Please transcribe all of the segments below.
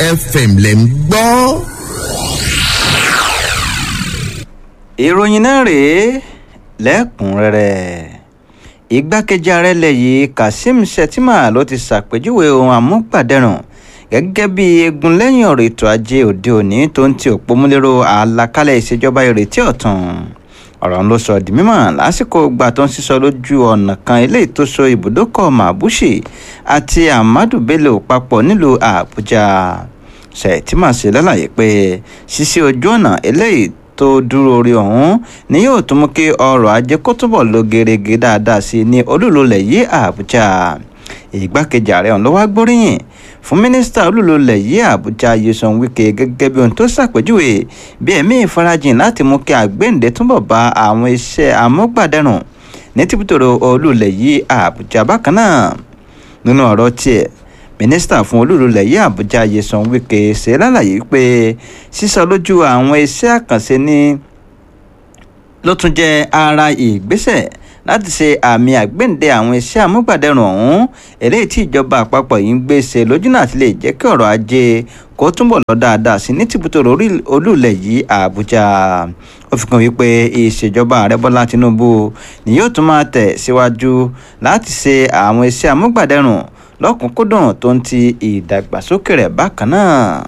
fm lẹ̀ ń gbọ́. ìròyìn náà rèé lẹ́kùnrẹ́rẹ́ igbákejì ààrẹ ilẹ̀ yìí kazeem shettima ló ti ṣàpèjúwe ohun àmúgbàdẹrùn gẹ́gẹ́ bí egun lẹ́yìn ọ̀rọ̀ ètò ajé òde òní tó ń ti òpómúlérò àlàkalẹ̀ ìṣèjọba ìrètí ọ̀tun ọ̀rọ̀ ń ló sọ di mímọ̀ lásìkò ìgbà tó ń sísọ lójú ọ̀nà kan eléyìí tó so ibùdókọ̀ mabushi àti amadu bello papọ̀ nílùú àbújá shettima ṣe lálàyé pé ṣíṣe ojú ọ̀nà eléyìí tó dúró orí ọ̀hún ni yóò tún mú kí ọrọ̀ ajé kó túbọ̀ lọ gerege dáadáa sí i ní olúlulẹ̀ yìí àbújá ìgbákejì ààrẹ ọ̀hún ló wá gbóríyìn fún mínísítà olúlulẹ̀ yìí àbújá yeson wike gẹ́gẹ́ bí ohun tó ṣàpèjúwe bí ẹ̀mí ìfarajìn láti mú kí àgbéǹde túbọ̀ bá àwọn iṣẹ́ amúgbàdẹrùn ní tìbútòrò olúlẹ̀ yìí àbújá bákan náà nínú ọ̀rọ̀ tiẹ̀ mínísítà fún olúlulẹ̀ yìí àbújá yeson wike ṣe lálàyé pé sísọ lójú àwọn iṣẹ́ àkànṣe ní ló tún jẹ́ ara ìgbésẹ̀ láti ṣe àmì àgbéǹde àwọn iṣẹ́ amúgbàdẹrùn ọ̀hún eléyìí tí ìjọba àpapọ̀ yìí ń gbé ṣe lójúnà àti lè jẹ́ kí ọ̀rọ̀ ajé kó túnbọ̀ lọ dáadáa sí ní tìbútòrò olúlẹ̀ yìí àbújá ó fi kàn wípé ìṣèjọba ààrẹ bọ́lá tinubu ni yóò tún máa tẹ̀ síwájú láti ṣe àwọn iṣẹ́ amúgbàdẹrùn lọ́kùnkúndùn tó ń ti ìdàgbàsókè rẹ̀ bákan náà.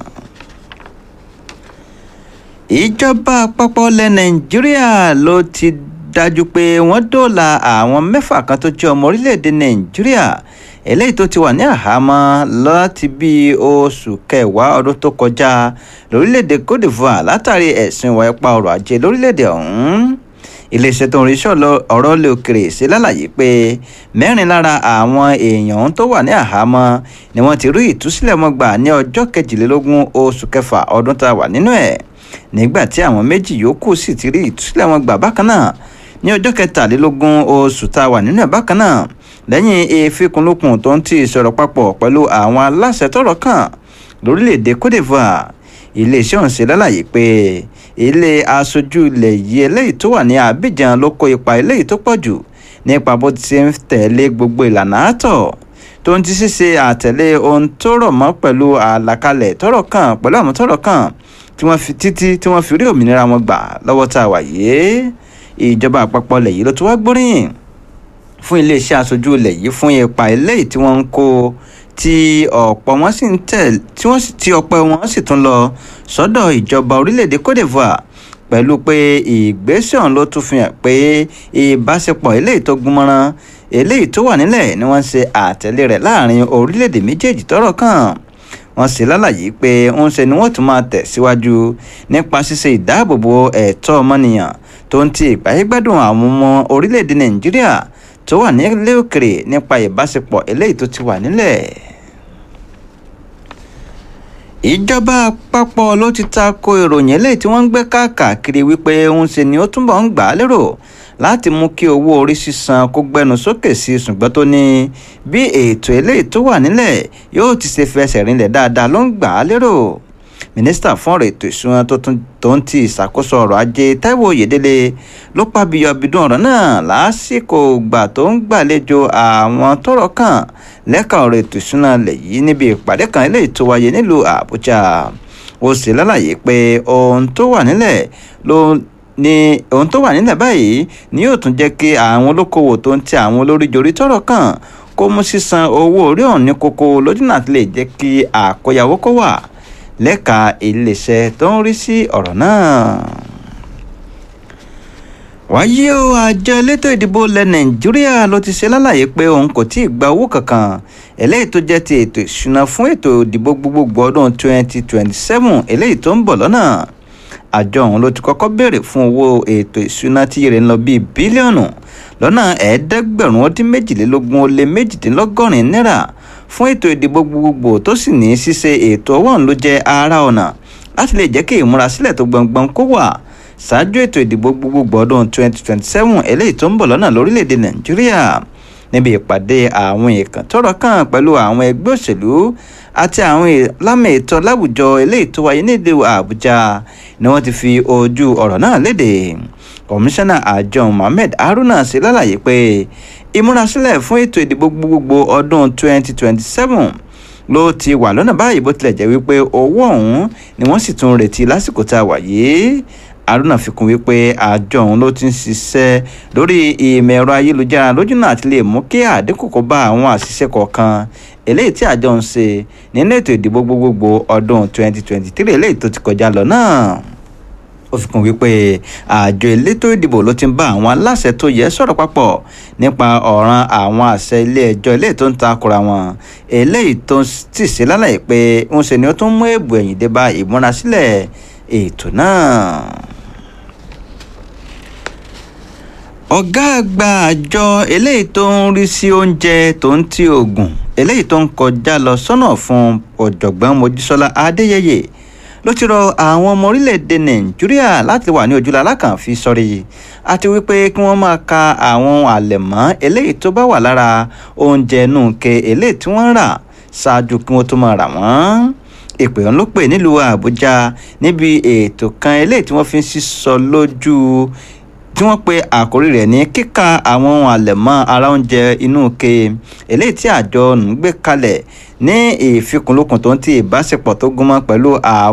ìjọba àpapọ̀ ilẹ̀ nàìjíríà ló ti dájú pé wọ́n dóòlà àwọn mẹ́fà kan tó jẹ́ ọmọ orílẹ̀-èdè nàìjíríà eléyìí tó ti wà ní àhámọ́ láti bí oṣù kẹwàá ọdún tó kọjá lórílẹ̀-èdè cote divoire látàrí ẹ̀sùn ìwà ipá ọrọ̀ ajé lórílẹ̀-èdè ọ̀hún iléeṣẹ́ tó ń rí sọ̀lọ ọ̀rọ̀ lè òkèrè ṣe lálàyé pé mẹ́rin lára àwọn èèyàn tó wà ní àhámọ́ ni wọ́n ti rí ìtúsílẹ̀ wọn gbà ní ọjọ́ kejìlélógún oṣù kẹfà ọdún tá a wà nínú ẹ̀ nígbà tí àwọn méjì yòókù sì ti rí ìtúsílẹ̀ wọn gbà bákan náà ní ọjọ́ kẹtàlélógún oṣù tá a wà nínú ẹ̀ bákan náà lẹ́yìn ìfikùnlukùn tó ń ti ìsọ̀rọ̀ papọ̀ pẹ̀lú àwọn aláṣẹ tọ́rọ̀ kàn lórílẹ̀‐èdè cote divoire iléeṣẹ́ ọ̀hún ṣe lálàyé pé ilé aṣojú ilẹ̀ yìí eléyìí tó wà ní abidjan ló kó ipa eléyìí tó pọ̀ jù nípa bó ti ṣe ń tẹ̀lé gbogbo ìlànà àtọ̀ tó ń ti ṣíṣe àtẹ̀lé ohun tó rọ̀ mọ́ pẹ̀lú àlàkalẹ̀ tọ́rọ̀ kàn pẹ̀lú àwọn tọ́rọ̀ kàn tí wọ́n fi títí tí wọ́n fi rí òmìnira wọn gbà lọ́wọ́ tá a wà yìí ìjọba àpapọ̀ ilẹ̀ yìí ló ti wá gbóríyìn fún iléeṣẹ́ aṣojú ilẹ̀ yìí fún ipa eléyìí tí wọ́n ń kó tí ọ̀pọ̀ wọn sì ń tẹ̀ tí wọ́n tí ọ̀pọ̀ wọn sì tún lọ sọ́dọ̀ ìjọba orílẹ̀-èdè cote divoire pẹ̀lú pé ìgbésẹ̀ ọ̀hún ló tún fi hàn pé ìbáṣepọ̀ eléyìí tó gúnmọ́rán eléyìí tó wà nílẹ̀ ni wọ́n ṣe àtẹ̀lé rẹ̀ láàrin orílẹ̀-èdè méjèèjì tọ́rọ̀ kàn wọ́n sì lálàyé pé ń ṣe ni wọ́n tún máa tẹ̀síwájú nípa ṣíṣe ìdáàbòbò ẹ̀tọ́ ọmọnìyàn tó ń ti ìgbáyégbádùn àwọn ọmọ orílẹ̀-èdè nàìjíríà tó wà nílé òkèrè nípa ìbáṣepọ̀ eléyìí tó ti wà nílẹ̀. ìjọba àpapọ̀ ló ti ta ko ìròyìn eléyìí tí wọ́n ń gbé káàkiri wípé ń ṣe ni ó túnbọ̀ ń gbà á lérò láti mú kí owó orí sísan kó gbẹnu sókè sí ṣùgbọ́n tó ní bí ètò eléyìí tó wà nílẹ̀ yóò ti ṣe fẹsẹ̀ rinlẹ̀ dáadáa ló ń gbà á lérò mínísítà fún ọ̀rọ̀ ètò ìṣúná tó ń ti ìṣàkóso ọrọ̀ ajé Táíwò Oyèdélé ló pàbíyọ abidun ọ̀rọ̀ náà lásìkò ìgbà tó ń gbàlejò àwọn tọ́rọ̀ kàn lẹ́ka ọ̀rọ̀ ètò ìṣúná lẹ̀ yìí níbi ìpàdé kan eléyìí tó wáyé nílùú Àbújá ó sì lálàyé pé ohun tó wà nílẹ̀ ló ní ohun tó wà nílẹ̀ báyìí ni yóò tún jẹ́ kí àwọn olókoòwò tó ń ti àwọn olóríjorí tọ́rọ̀ kàn kó mú sísan owó orí ọ̀hún ní kókó lójúnà àti lè jẹ́ kí àkóyawó kó wà lẹ́ka iléeṣẹ́ tó ń rí sí ọ̀rọ̀ náà. wáyé o àjọ elétò ìdìbò ilẹ̀ nàìjíríà ló ti ṣe lálàyé pé òun kò tí ì gba owó kankan eléyìí tó jẹ́ ti ètò ìṣúná fún ètò ìdìbò gbogbogbò ọdún 2027 eléyìí tó ń bọ̀ lọ́nà àjọ ọ̀hún ló ti kọ́kọ́ béèrè fún owó ètò ìṣúná tí èrè ń lọ bíi bílíọ̀nù lọ́nà ẹ̀ẹ́dẹ́gbẹ̀rún ó dín méjìlélógún ó lé méjìdínlọ́gọ́rin náírà fún ètò ìdìbò gbogbogbò tó sì ní ṣíṣe ètò ọwọ́ ọ̀hún ló jẹ́ ara ọ̀nà láti lè jẹ́ kí ìmúrasílẹ̀ tó gbọ̀ngbọ̀n kó wà ṣáájú ètò ìdìbò gbogbogbò ọdún 2027 eléyìí tó ń bọ̀ lọ́nà lórílẹ̀‐èdè nàìjíríà níbi ìpàdé àwọn èèkàn tọ́rọ̀ kàn pẹ̀lú àwọn ẹgbẹ́ òṣèlú àti àwọn lámì ètò láwùjọ eléyìí tó wáyé nílùú àbújá ni wọ́n ti fi ojú ọ̀rọ̀ náà léde kọmíṣánná àjọ mohammed haruna ṣe lálàyé pé ìmúrasílẹ̀ fún ètò ìdìbò gbogbogbò ọdún 2027 ló ti wà lọ́nà báyìí bó tilẹ̀ jẹ́ wípé owó ọ̀hún ni wọ́n sì tún retí lásìkò tá a wà yìí haruna fi kún wípé àjọ ọ̀hún ló ti ń ṣiṣẹ́ lórí ìmọ̀ ẹ̀rọ ayélujára lójúnà àti lè mú kí àdínkù kó bá àwọn àṣìṣe kọ̀ọ̀kan eléyìí tí àjọ ń ṣe nínú ètò ìdìbò gbogbogbò ọdún 2023 eléyìí tó ti kọjá lọ náà ó fi kún wípé àjọ elétò ìdìbò ló ti ń bá àwọn aláṣẹ tó yẹ sọ̀rọ̀ papọ̀ nípa ọ̀ràn àwọn àṣẹ ilé ẹjọ́ eléyìí tó ń takora wọn eléyìí tó ti ṣe lálàyé pé ń ṣe ni ó tún mú èbù ẹ̀yìn dé bá ìmúrasílẹ̀ ètò náà. ọ̀gá àgbà àjọ eléyìí tó ń rí sí oúnjẹ tó ń ti oògùn eléyìí tó ń kọjá lọ sọ́nà fún ọ̀jọ̀gbọ́n mojísọ́lá adéyẹyẹ ló ti rọ àwọn ọmọ orílẹ̀-èdè nàìjíríà láti wà ní ojúlá alákànfí sọ́rí àti wípé kí wọ́n máa ka àwọn àlẹ̀mọ́ eléyìí tó bá wà lára oúnjẹ inú ke eléyìí tí wọ́n ń rà ṣáájú kí wọ́n tó máa rà wọ́n ìpè ọ̀hún ló pè nílùú àbújá níbi ètò kan eléyìí tí wọ́n fi ń sísọ lójú tí wọ́n pe àkórí rẹ̀ ní kíka àwọn ohun àlẹ̀mọ́ ara oúnjẹ inú ke eléyìí tí àjọ ń gbé kalẹ̀ ní ìfikùnlukùn tó ń ti ìbáṣepọ̀ tó gúnmọ́ pẹ̀lú àwọn.